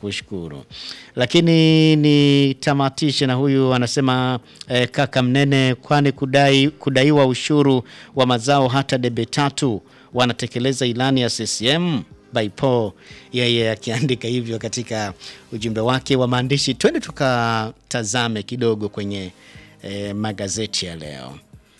tunakushukuru. Lakini nitamatishe na huyu anasema eh, kaka Mnene, kwani kudai, kudaiwa ushuru wa mazao hata debe tatu wanatekeleza ilani ya CCM by Paul, yeye akiandika hivyo katika ujumbe wake wa maandishi. Twende tukatazame kidogo kwenye eh, magazeti ya leo.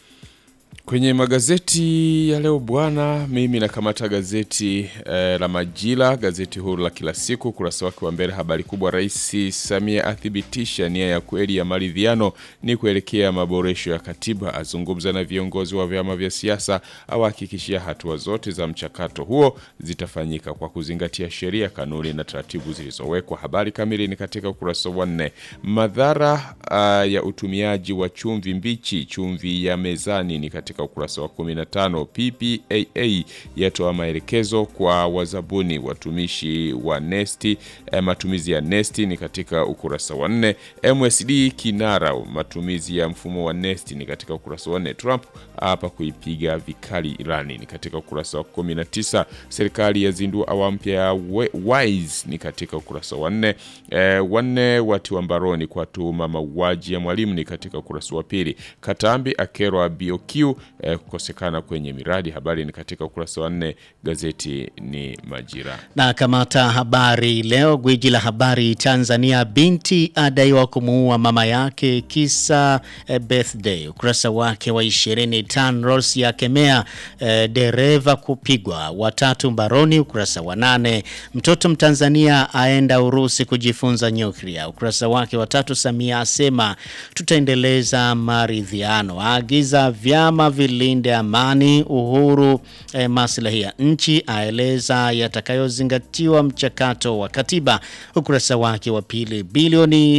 Kwenye magazeti ya leo bwana, mimi nakamata gazeti eh, la Majira, gazeti huru la kila siku, ukurasa wake wa mbele, habari kubwa, Rais Samia athibitisha nia ya kweli ya maridhiano ni kuelekea maboresho ya katiba, azungumza na viongozi wa vyama vya siasa, awahakikishia hatua zote za mchakato huo zitafanyika kwa kuzingatia sheria, kanuni na taratibu zilizowekwa. Habari kamili ni katika ukurasa wa nne. Madhara uh, ya utumiaji wa chumvi mbichi, chumvi ya mezani ni katika ukurasa wa 15. PPAA yatoa maelekezo kwa wazabuni watumishi wa nesti. Eh, matumizi ya nesti ni katika ukurasa wa 4. MSD kinara matumizi ya mfumo wa nesti ni katika ukurasa wa 4. Trump hapa kuipiga vikali Irani ni katika ukurasa wa 19. Serikali yazindua awamu mpya ya WISE ni katika ukurasa wa 4. Eh, wanne watiwa mbaroni kwa tuhuma mauaji ya mwalimu ni katika ukurasa wa pili. Katambi akerwa BOQ eh, kukosekana kwenye miradi. Habari ni katika ukurasa wa nne. Gazeti ni Majira. Na kamata habari leo, gwiji la habari Tanzania, binti adaiwa kumuua mama yake kisa eh, birthday. Ukurasa wake wa 20, TANROADS yakemea eh, dereva kupigwa, watatu mbaroni. Ukurasa wa nane, mtoto Mtanzania aenda Urusi kujifunza nyuklia. Ukurasa wake wa tatu, Samia asema tutaendeleza maridhiano, aagiza vyama vilinde amani, uhuru, eh, maslahi ya nchi, aeleza yatakayozingatiwa mchakato wa katiba. Ukurasa wake wa pili, bilioni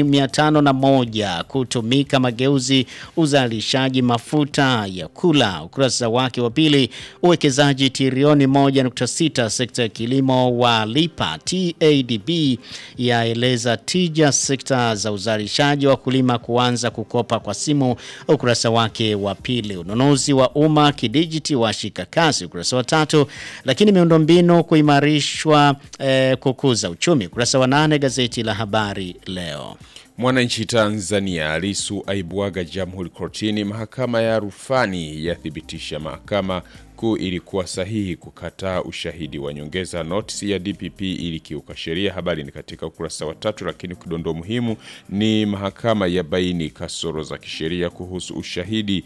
501 kutumika mageuzi uzalishaji mafuta ya kula. Ukurasa wake wa pili, uwekezaji trilioni 1.6 sekta ya kilimo walipa. TADB yaeleza tija sekta za uzalishaji, wakulima kuanza kukopa kwa simu. Ukurasa wake wa pili, ununuzi wa umma kidijiti washika kasi. Ukurasa wa tatu, lakini miundombinu kuimarishwa eh, kukuza uchumi. Ukurasa wa nane, gazeti la Habari Leo. Mwananchi Tanzania, Lisu aibwaga Jamhuri kortini. Mahakama ya rufani yathibitisha mahakama kuu ilikuwa sahihi kukataa ushahidi wa nyongeza. Notisi ya DPP ilikiuka sheria. Habari ni katika ukurasa wa tatu, lakini kidondoo muhimu ni mahakama ya baini kasoro za kisheria kuhusu ushahidi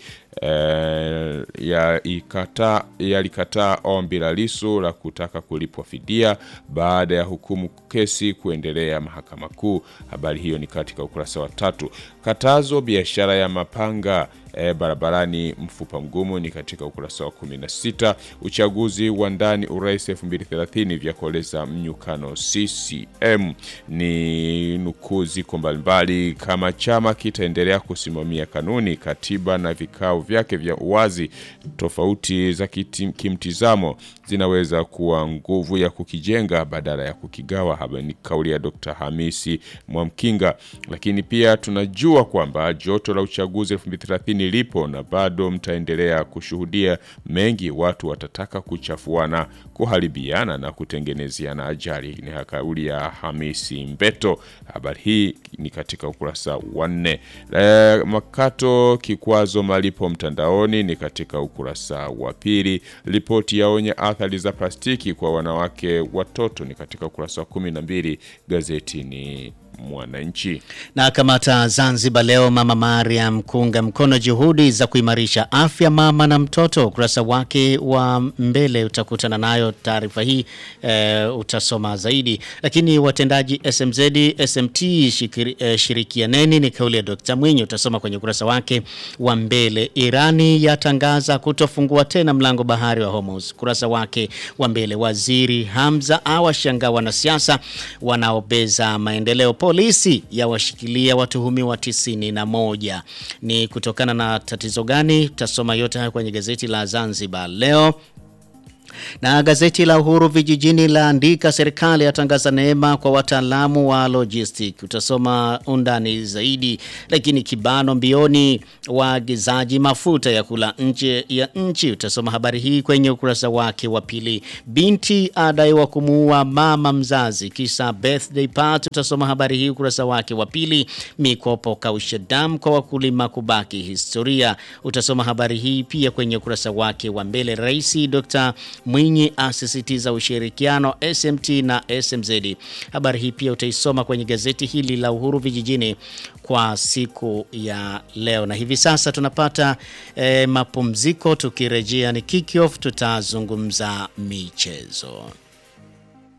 eh, yalikataa ya ombi la Lisu la kutaka kulipwa fidia baada ya hukumu kesi kuendelea mahakama kuu. Habari hiyo ni katika ukurasa wa tatu. Katazo biashara ya mapanga E, barabarani mfupa mgumu ni katika ukurasa wa 16. Uchaguzi wa ndani urais 2030 vya kueleza mnyukano CCM ni nukuu ziko mbalimbali. Kama chama kitaendelea kusimamia kanuni, katiba na vikao vyake vya uwazi, tofauti za kimtizamo zinaweza kuwa nguvu ya kukijenga badala ya kukigawa. Haba ni kauli ya Dr. Hamisi Mwamkinga. Lakini pia tunajua kwamba joto la uchaguzi 2030 lipo na bado mtaendelea kushuhudia mengi. Watu watataka kuchafuana, kuharibiana na kutengenezeana ajali. Ni kauli ya Hamisi Mbeto. Habari hii ni katika ukurasa wa nne. E, makato kikwazo malipo mtandaoni ni katika ukurasa wa pili. Ripoti yaonya athari za plastiki kwa wanawake watoto ni katika ukurasa wa kumi na mbili. Gazeti ni Mwananchi. Na kamata Zanzibar Leo, Mama Mariam kuunga mkono juhudi za kuimarisha afya mama na mtoto. Ukurasa wake wa mbele utakutana nayo taarifa hii e, utasoma zaidi. Lakini watendaji SMZ SMT shikiri, e, shirikianeni ni kauli ya Dr. Mwinyi, utasoma kwenye ukurasa wake wa mbele. Irani yatangaza kutofungua tena mlango bahari wa Hormuz. Ukurasa wake wa mbele. Waziri Hamza awashangaa wanasiasa wanaobeza maendeleo Polisi yawashikilia watuhumiwa tisini na moja. Ni kutokana na tatizo gani? Tasoma yote haya kwenye gazeti la Zanzibar Leo. Na gazeti la Uhuru vijijini laandika serikali yatangaza neema kwa wataalamu wa logistic. Utasoma undani zaidi, lakini kibano mbioni waagizaji mafuta ya kula nje ya nchi. Utasoma habari hii kwenye ukurasa wake wa pili. Binti adaiwa kumuua mama mzazi kisa birthday party. Utasoma habari hii ukurasa wake wa pili. Mikopo kausha damu kwa wakulima kubaki historia. Utasoma habari hii pia kwenye ukurasa wake wa mbele. Rais Dr. Mwinyi asisitiza ushirikiano SMT na SMZ. Habari hii pia utaisoma kwenye gazeti hili la Uhuru vijijini kwa siku ya leo. Na hivi sasa tunapata eh, mapumziko tukirejea ni kick off tutazungumza michezo.